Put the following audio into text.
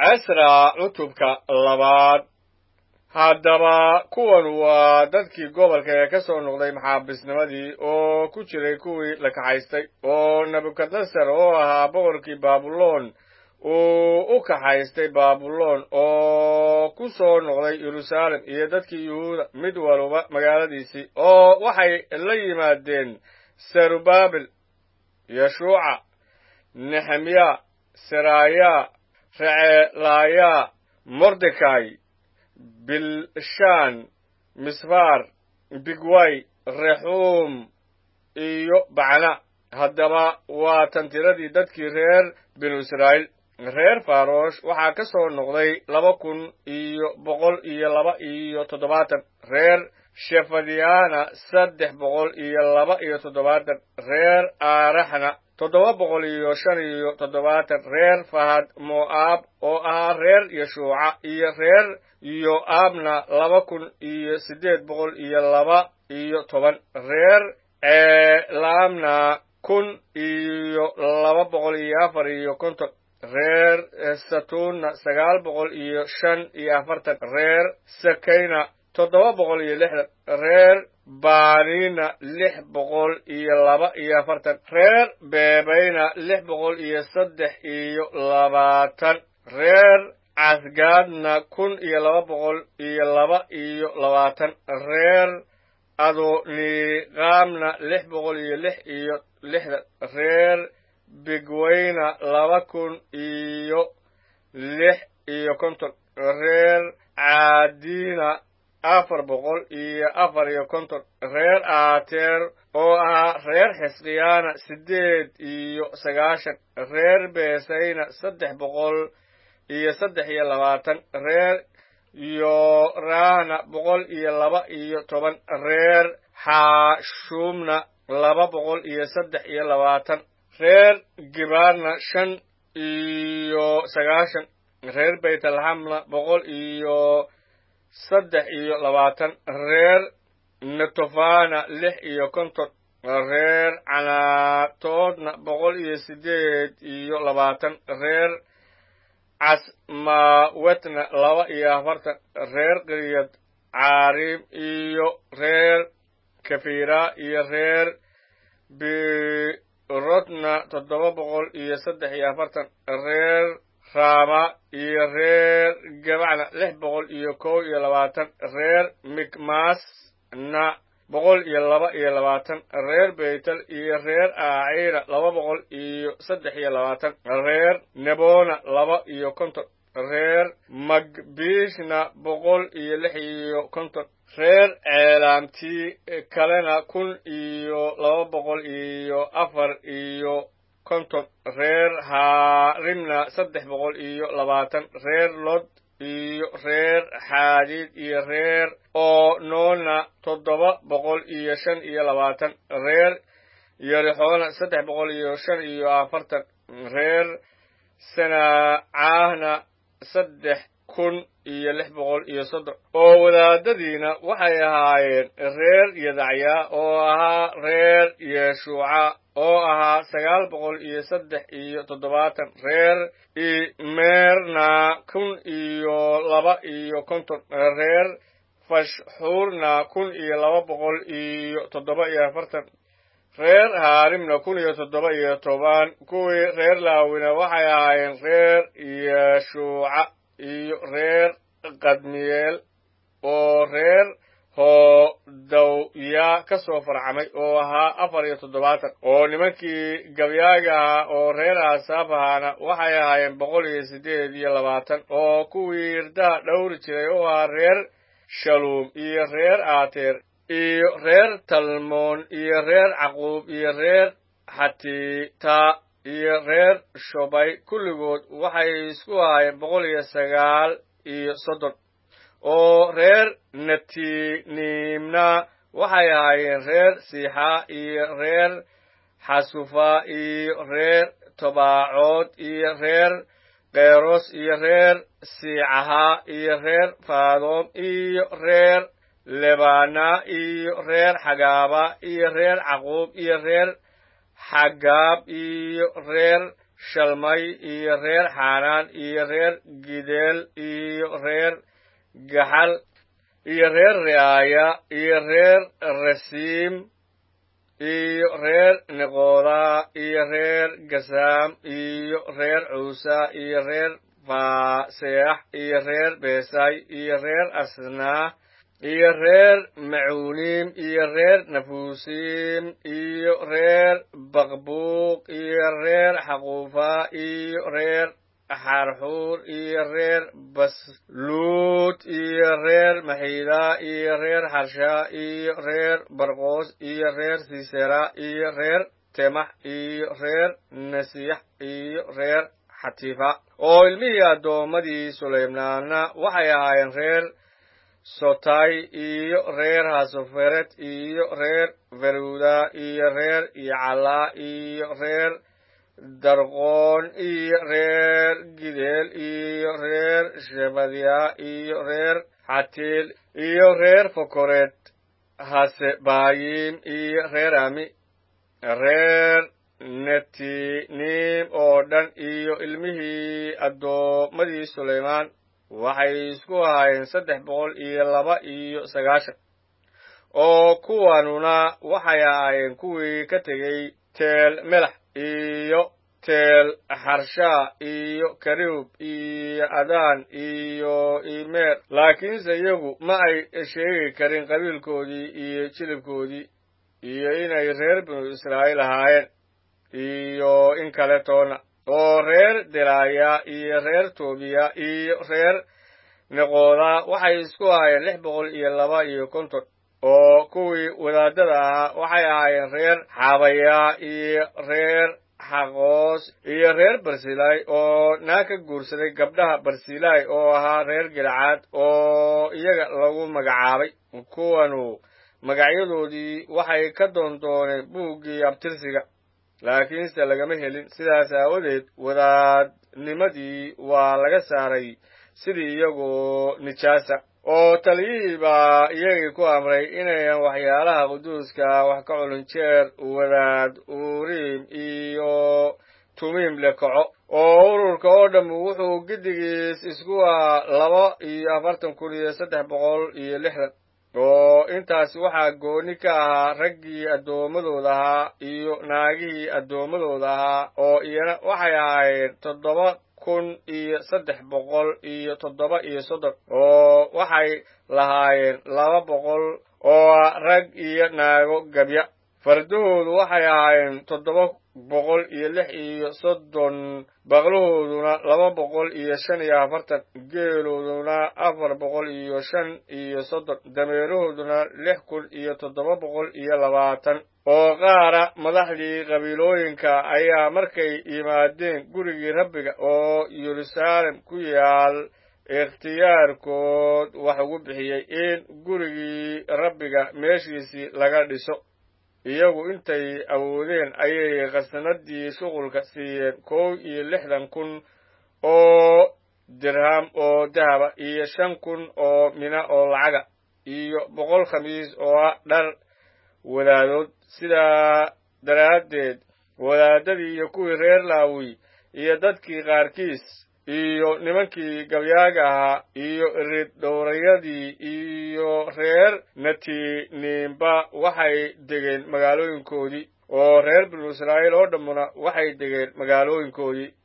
casra cutubka labaad haddaba kuwan waa dadkii gobolka ee ka soo noqday maxaabisnimadii oo ku jiray kuwii la kaxaystay oo nebukadnesar oo ahaa boqorkii baabuloon uu u kaxaystay baabuloon oo ku soo noqday yeruusaalem iyo dadkii yuhuuda mid waluba magaaladiisii oo waxay la yimaadeen serubaabil yeshuuca nehemiya seraayaa receelaayaa mordekay bilshaan misfaar bigway rexuum iyo bacna haddaba waa tan tiradii dadkii reer binu israa'iil reer farosh waxaa ka soo noqday laba kun iyo boqol iyo laba iyo toddobaatan reer shefadiyana saddex boqol iyo laba iyo toddobaatan reer aaraxna toddoba boqol iyo shan iyo toddobaatan reer fahad mo'aab oo ahaa reer yeshuuca iyo reer yo'aabna laba kun iyo siddeed boqol iyo laba iyo toban reer ceelaamna kun iyo laba boqol iyo afar iyo konton reer satuunna sagaal boqol iyo shan iyo afartan reer sakayna toddoba boqol iyo lixdan reer baanina lix boqol iyo laba iyo afartan reer beebayna lix boqol iyo saddex iyo labaatan reer casgaadna kun iyo laba boqol iyo laba iyo labaatan reer adoniqaamna lix boqol iyo lix iyo lixdan reer bigwayna laba kun iyo lix iyo konton reer caadiina afar boqol iyo afar iyo konton reer aateer oo ahaa reer xisqiyaana siddeed iyo sagaashan reer beesayna saddex boqol iyo saddex iyo labaatan reer yoraahna boqol iyo laba iyo toban reer xaashuumna laba boqol iyo saddex iyo labaatan reer gibaarna shan iyo sagaashan reer baytalxamna boqol iyo saddex iyo labaatan reer netofana lix iyo konton reer canaatoodna boqol iyo siddeed iyo labaatan reer casmaawetna laba iyo afartan reer qiriyad caariim iyo reer kafira iyo reer birotna toddoba boqol iyo saddex iyo afartan reer raama iyo reer gabacna lix boqol iyo kow iyo labaatan reer mikmasna boqol iyo laba iyo labaatan reer beytel iyo reer aaciira laba boqol iyo saddex iyo labaatan reer nebona laba iyo konton reer magbiishna boqol iyo lix iyo konton reer ceelaamtii kalena kun iyo laba boqol iyo afar iyo konton reer haarimna saddex boqol iyo labaatan reer lod iyo reer xaadiid iyo reer oo noona toddoba boqol iyo shan iyo labaatan reer yarixoona saddex boqol iyo shan iyo afartan reer sanacaahna saddex kun iyo lix boqol iyo soddon oo wadaadadiina waxay ahaayeen reer yadacyaa oo ahaa reer yeshuuca oo ahaa sagaal boqol iyo saddex iyo toddobaatan reer imeerna kun iyo laba iyo konton reer fashxuurna kun iyo laba boqol iyo toddoba iyo afartan reer haarimna kun iyo toddoba iyo toban kuwii reer laawina waxay ahaayeen reer yeshuuca iyo reer kadmiyeel oo reer hoodawya ka soo farcamay oo ahaa afar iyo toddobaatan oo nimankii gabyaaga ahaa oo reer aasaaf ahaana waxay ahaayeen boqol iyo siddeed iyo labaatan oo kuwii irdaha dhowri jiray oo ahaa reer shaluum iyo reer aateer iyo reer talmoon iyo reer caquub iyo reer xatiita iyo reer shobay kulligood waxay isku ahaayeen boqol iyo sagaal iyo soddon oo reer natiniimna waxay ahaayeen reer siixaa iyo reer xasufa iyo reer tobaacood iyo reer keyros iyo reer siicahaa iyo reer faadoom iyo reer lebana iyo reer xagaaba iyo reer caquub iyo reer xagaab iyo reer shalmay iyo reer xaanaan iyo reer gideel iyo reer gaxal iyo reer ri'aaya iyo reer rasiim iyo reer niqooda iyo reer gasaam iyo reer cuusa iyo reer faaseex iyo reer beesay iyo reer asnaa iyo reer macuuniim iyo reer nafuusiim iyo reer baqbuuq iyo reer xaquufa iyo reer xarxuur iyo reer basluud iyo reer maxiida iyo reer xarsha iyo reer barqoos iyo reer sisera iyo reer temax iyo reer nasiix iyo reer xatifa oo ilmihii addoommadii sulaymaanna waxay ahaayeen reer sotay iyo reer hasoferet iyo reer feruda iyo reer yacala iyo reer darqoon iyo reer gideel iyo reer shebadya iyo reer xatiil iyo reer fokored hasebaayim iyo reer ami reer netiniim oo dhan iyo ilmihii addoommadii sulaymaan waxay isku ahaayeen saddex boqol iyo laba iyo sagaashan oo kuwanuna waxay ahaayeen kuwii ka tegey teel melax iyo teel xarshaa iyo karib iyo adaan iyo imeer laakiinse iyagu ma ay sheegi karin qabiilkoodii iyo jilibkoodii iyo inay reer binu israa'iil ahaayeen iyo in kale toona oo reer delaaya iyo reer toobiya iyo reer niqooda waxay isku ahaayeen lix boqol iyo laba iyo konton oo kuwii wadaadada ahaa waxay ahaayeen reer xabaya iyo reer xaqoos iyo reer barsilay oo naag ka guursaday gabdhaha barsilay oo ahaa reer gilcaad oo iyaga lagu magacaabay kuwanu magacyadoodii waxay ka doondooneen buuggii abtirsiga laakiinse lagama helin sidaas aawadeed wadaadnimadii waa laga saaray sidii iyagoo nijaasa oo taliyihii baa iyagii ku amray inayan waxyaalaha quduuska wax ka culin jeer wadaad uriim iyo tumiim le kaco oo ururka oo dhammu wuxuu giddigiis isku ahaa laba iyo afartan kun iyo saddex boqol iyo lixdan oo intaas waxaa gooni ka ahaa raggii addoommadooda ahaa iyo naagihii addoommadooda ahaa oo iyana waxay ahaayeen toddoba kun iyo saddex boqol iyo toddoba iyo soddon oo waxay lahaayeen laba boqol oo rag iyo naago gabya fardahoodu waxay ahaayeen toddoba boqol iyo lix iyo soddon baqlahooduna laba boqol iyo shan iyo afartan geelooduna afar boqol iyo shan iyo soddon dameerahooduna lix kun iyo toddoba boqol iyo labaatan oo qaara madaxdii qabiilooyinka ayaa markay yimaadeen gurigii rabbiga oo yeruusaalem ku yaal ikhtiyaarkood wax ugu bixiyey in gurigii rabbiga meeshiisii laga dhiso iyagu intay awoodeen ayay khasnadii shuqulka siiyeen kow iyo lixdan kun oo dirham oo dahaba iyo shan kun oo mina oo lacaga iyo boqol khamiis oo ah dhar wadaadood sidaa daraaddeed wadaadadii iyo kuwii reer laawi iyo dadkii qaarkiis iyo nimankii gabyaaga ahaa iyo irid dhowrayadii iyo reer natiniimba waxay degeen magaalooyinkoodii oo reer binu israa'iil oo dhammuna waxay degeen magaalooyinkoodii